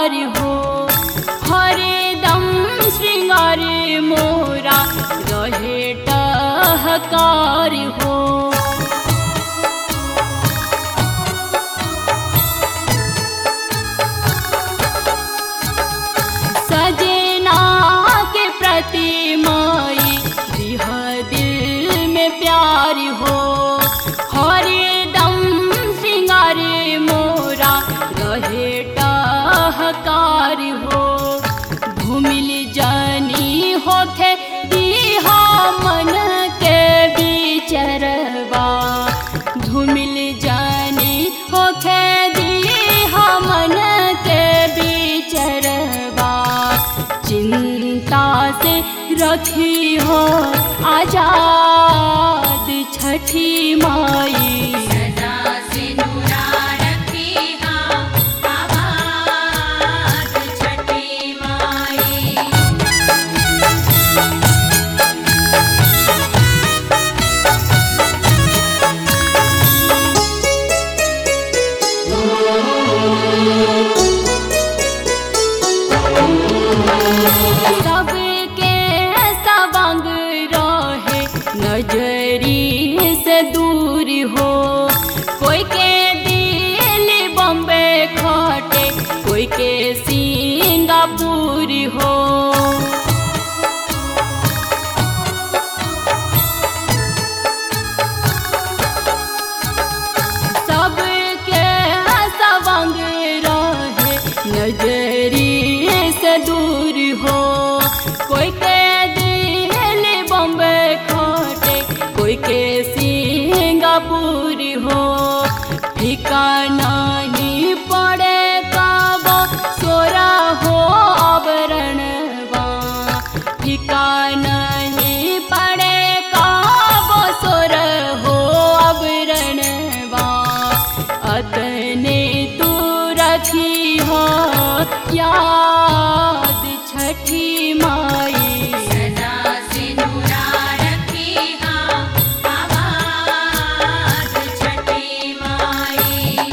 प्यार हो हरदम श्रृंगार मोरा रहे टहकार हो सजना के प्रति माई दिह दिल में प्यार हो हरदम श्रृंगार मोरा रहे टहकार हो भूमिल जानी होखे दीहा मन के बिचरवा धूमिल जानी होखे दीहा मन के बिचरवा चिंता से रखी हो आजाद छठी माई सदा सिंदूरा रखी हाँ आबाद छठी माई सबके सबंग रहे नजरी से दूर हो कोई के दिल बम्बे खटे कोई के सिंगापुर हो सबके सबंग रहे नजरी से दूर हो कोई के दिल बम्बे खटे कोई के सिंगापुर हो ठिकाना ही पड़े कब सोरा हो आवरणवा ठिकाना ही पड़े कब सोर हो आवरणवा अतने तू रखी हो याद छठी माई सदा सिंदूरा रखी हाँ आबाद छठी माई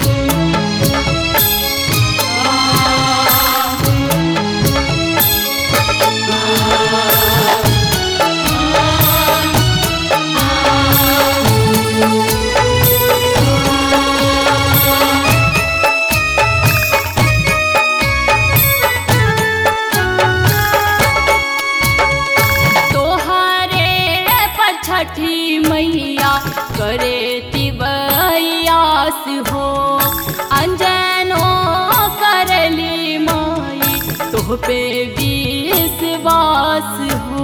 तोहरे पर छठी मैया करे तिबयास हो अंजनो करली माई तोह पे विश्वास हो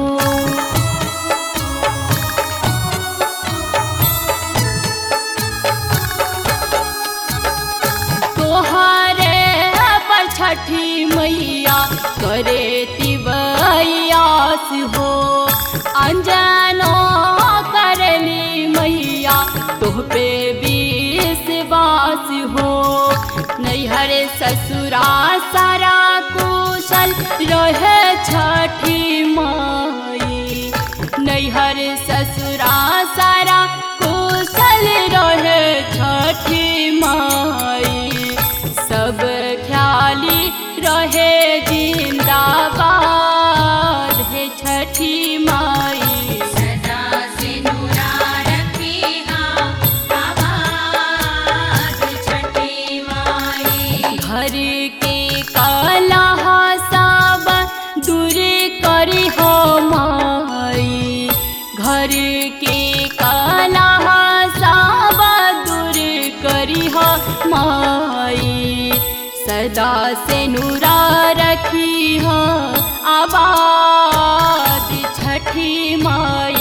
तोहरे पर छठी मैया करे तिबयास हो अंजनो करली मैया तोह पे विश्वास हो नैहर ससुरा सारा कुशल रहे छठी माई नैहर ससुरा सारा कुशल रहे छठी माई सब ख्याली रहे जिंदाबाद है छठी माई सदा सिंदूरा रखी हाँ आबाद छठी माई घर के कलह सब दूर करी हो माई घर के कलह सब दूर करी हो माई सदा से नूरा रखी हो आबाद छठी माई